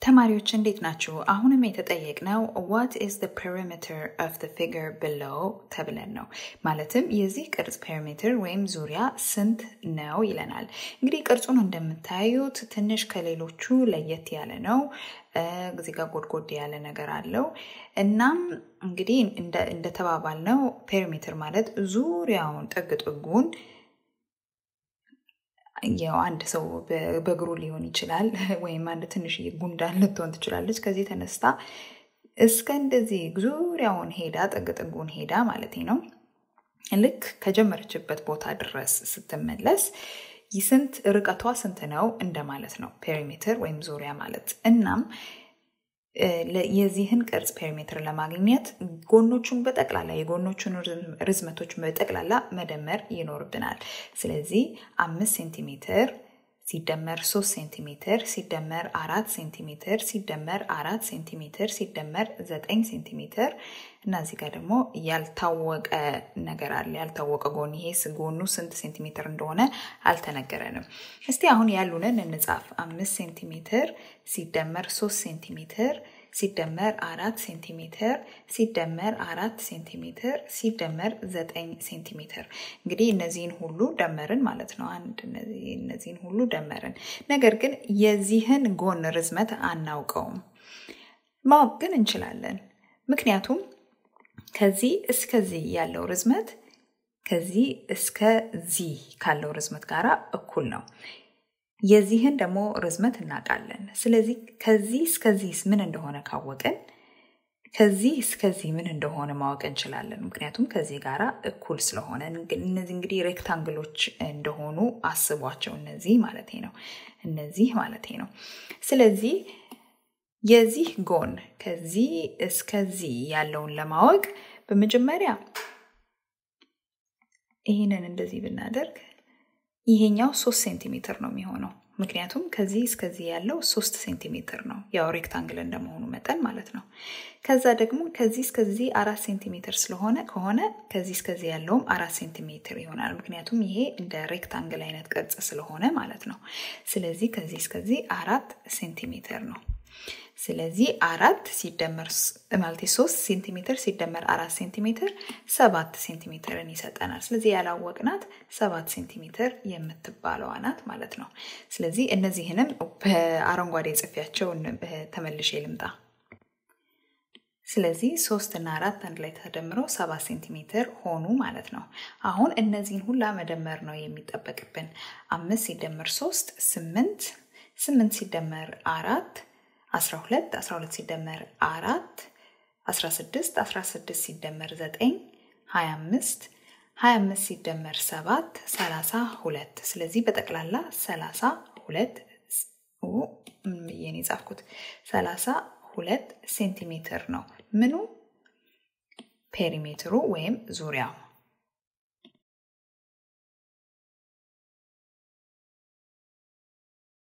ተማሪዎች እንዴት ናችሁ? አሁንም የተጠየቅነው ዋት ኢዝ the perimeter of the figure below ተብለን ነው። ማለትም የዚህ ቅርጽ ፔሪሜትር ወይም ዙሪያ ስንት ነው ይለናል። እንግዲህ ቅርጹን እንደምታዩት ትንሽ ከሌሎቹ ለየት ያለ ነው። እዚህ ጋር ጎድጎድ ያለ ነገር አለው። እናም እንግዲህ እንደተባባል ነው ፔሪሜትር ማለት ዙሪያውን ጥግ ጥጉን ያው አንድ ሰው በእግሩ ሊሆን ይችላል፣ ወይም አንድ ትንሽዬ ጉንዳን ልትሆን ትችላለች። ከዚህ ተነስታ እስከ እንደዚህ ዙሪያውን ሄዳ ጥግ ጥጉን ሄዳ ማለት ነው ልክ ከጀመረችበት ቦታ ድረስ ስትመለስ ስንት ርቀቷ ስንት ነው እንደማለት ነው ፔሪሜትር ወይም ዙሪያ ማለት። እናም የዚህን ቅርጽ ፔሪሜትር ለማግኘት ጎኖቹን በጠቅላላ የጎኖቹን ርዝመቶች በጠቅላላ መደመር ይኖርብናል። ስለዚህ አምስት ሴንቲሜትር ሲደመር ሶስት ሴንቲሜትር ሲደመር አራት ሴንቲሜትር ሲደመር አራት ሴንቲሜትር ሲደመር ዘጠኝ ሴንቲሜትር እና እዚህ ጋር ደግሞ ያልታወቀ ነገር አለ። ያልታወቀ ጎን ይሄ ጎኑ ስንት ሴንቲሜትር እንደሆነ አልተነገረንም። እስቲ አሁን ያሉንን እንጻፍ። አምስት ሴንቲሜትር ሲደመር ሶስት ሴንቲሜትር ሲደመር አራት ሴንቲሜትር ሲደመር አራት ሴንቲሜትር ሲደመር ዘጠኝ ሴንቲሜትር። እንግዲህ እነዚህን ሁሉ ደመርን ማለት ነው። አንድ እነዚህን ሁሉ ደመርን። ነገር ግን የዚህን ጎን ርዝመት አናውቀውም። ማወቅ ግን እንችላለን። ምክንያቱም ከዚህ እስከዚህ ያለው ርዝመት ከዚህ እስከዚህ ካለው ርዝመት ጋር እኩል ነው። የዚህን ደግሞ ርዝመት እናውቃለን። ስለዚህ ከዚህ እስከዚህ ምን እንደሆነ ካወቅን ከዚህ እስከዚህ ምን እንደሆነ ማወቅ እንችላለን። ምክንያቱም ከዚህ ጋር እኩል ስለሆነ እነዚህ እንግዲህ ሬክታንግሎች እንደሆኑ አስቧቸው። እነዚህ ማለት ነው እነዚህ ማለት ነው። ስለዚህ የዚህ ጎን ከዚህ እስከዚህ ያለውን ለማወቅ በመጀመሪያ ይህንን እንደዚህ ብናደርግ ይሄኛው ሶስት ሴንቲሜትር ነው የሚሆነው። ምክንያቱም ከዚህ እስከዚህ ያለው ሶስት ሴንቲሜትር ነው፣ ያው ሬክታንግል እንደመሆኑ መጠን ማለት ነው። ከዛ ደግሞ ከዚህ እስከዚህ አራት ሴንቲሜትር ስለሆነ ከሆነ ከዚህ እስከዚህ ያለውም አራት ሴንቲሜትር ይሆናል። ምክንያቱም ይሄ እንደ ሬክታንግል አይነት ቅርጽ ስለሆነ ማለት ነው። ስለዚህ ከዚህ እስከዚህ አራት ሴንቲሜትር ነው። ስለዚህ አራት ሲደመር ማለት ሶስት ሴንቲሜትር ሲደመር አራት ሴንቲሜትር ሰባት ሴንቲሜትርን ይሰጠናል። ስለዚህ ያላወቅናት ሰባት ሴንቲሜትር የምትባለዋ ናት ማለት ነው። ስለዚህ እነዚህንም በአረንጓዴ ጽፌያቸው ተመልሼ ልምጣ። ስለዚህ ሶስት እና አራት አንድ ላይ ተደምረው ሰባት ሴንቲሜትር ሆኑ ማለት ነው። አሁን እነዚህን ሁላ መደመር ነው የሚጠበቅብን። አምስት ሲደመር ሶስት ስምንት፣ ስምንት ሲደመር አራት 12 12 ሲደመር አራት 16 16 ሲደመር 9 25 25 ሲደመር 7 32 ስለዚህ በጠቅላላ 32 ብዬ ነው የጻፍኩት 32 ሴንቲሜትር ነው ምኑ ፔሪሜትሩ ወይም ዙሪያው